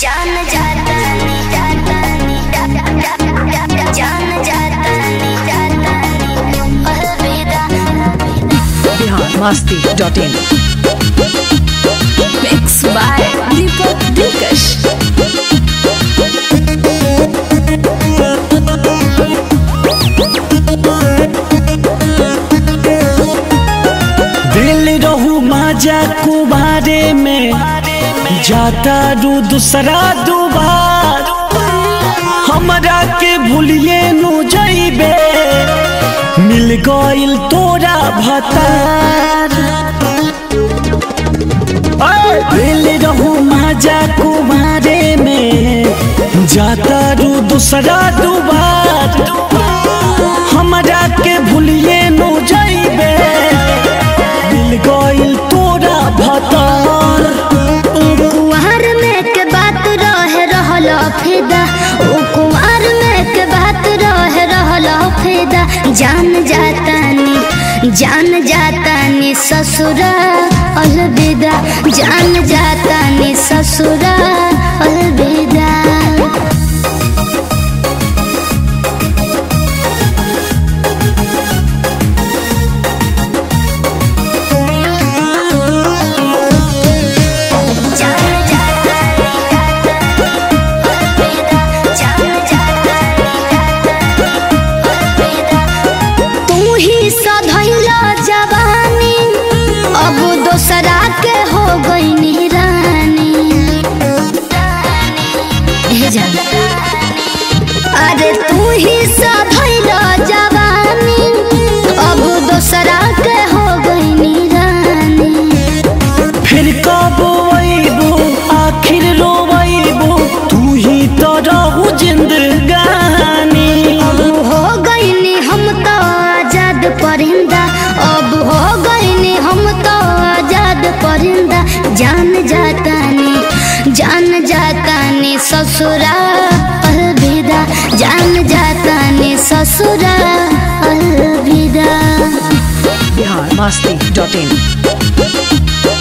जान जाता नी जाता नी जान जाता नी जाता नी अलविदा Bihar Masti dot in Mix by Deepak Dilkash. दिल रहू माजा कुबारे में जाता रू दूसरा दुबार हमरा के भूलिए नु जइबे मिल गइल तोरा भतार ऐ, दिल रहू माजा कुबारे में जाता रू दूसरा दुबार हमरा के भूलिए नु जइबे मिल गइल तोरा भतार कुंवर में के बात रहे रहल फिदा ओ कुंवर में के बात रहे रहल फिदा जान जाता नी जान जाता नी ससुरा अलविदा जान जाता नी ससुरा अलविदा जान जाता नी अलविदा जान जाता नी अलविदा तू ही सधैला जवानी अब दोसरा के हो गई रानी हे जान अरे तू ही सधैला जवानी अब दोसरा के हो गई रानी फिर कब अइबू आखिर रोबू तू ही तो रहू जिंदगानी अब हो गईनी हम तो आजाद परिंदा अब हो गईनी हम तो आजाद परिंदा जान जाता नी जान जाता नी ससुरा अलविदा जान जाता नी ससुरा अलविदा Bihar Masti dot in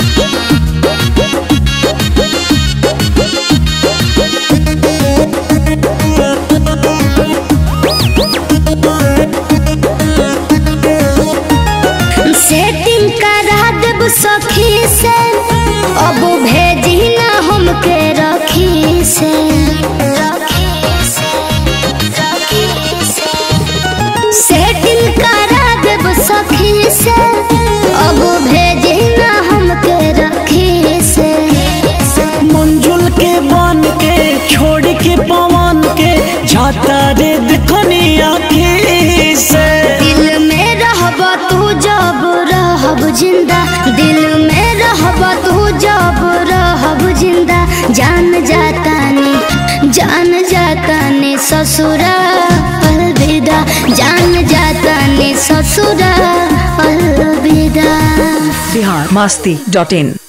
setting करा देब सखी से अब भेजी ना हमके रखी से सेटिंग करा देब सखी से अब भेजी ना हमके रखी से मंजुल के बन के छोड़ के पवन के जाता रे दिखनी आखी से दिल में रहब तू जब रहब जिंदा दिल में रहब तू जब रहब जिंदा जान जाता नी जान जाता नी ससुरा अलविदा जान जाता नी ससुरा अलविदा बिहार मस्ती डॉट इन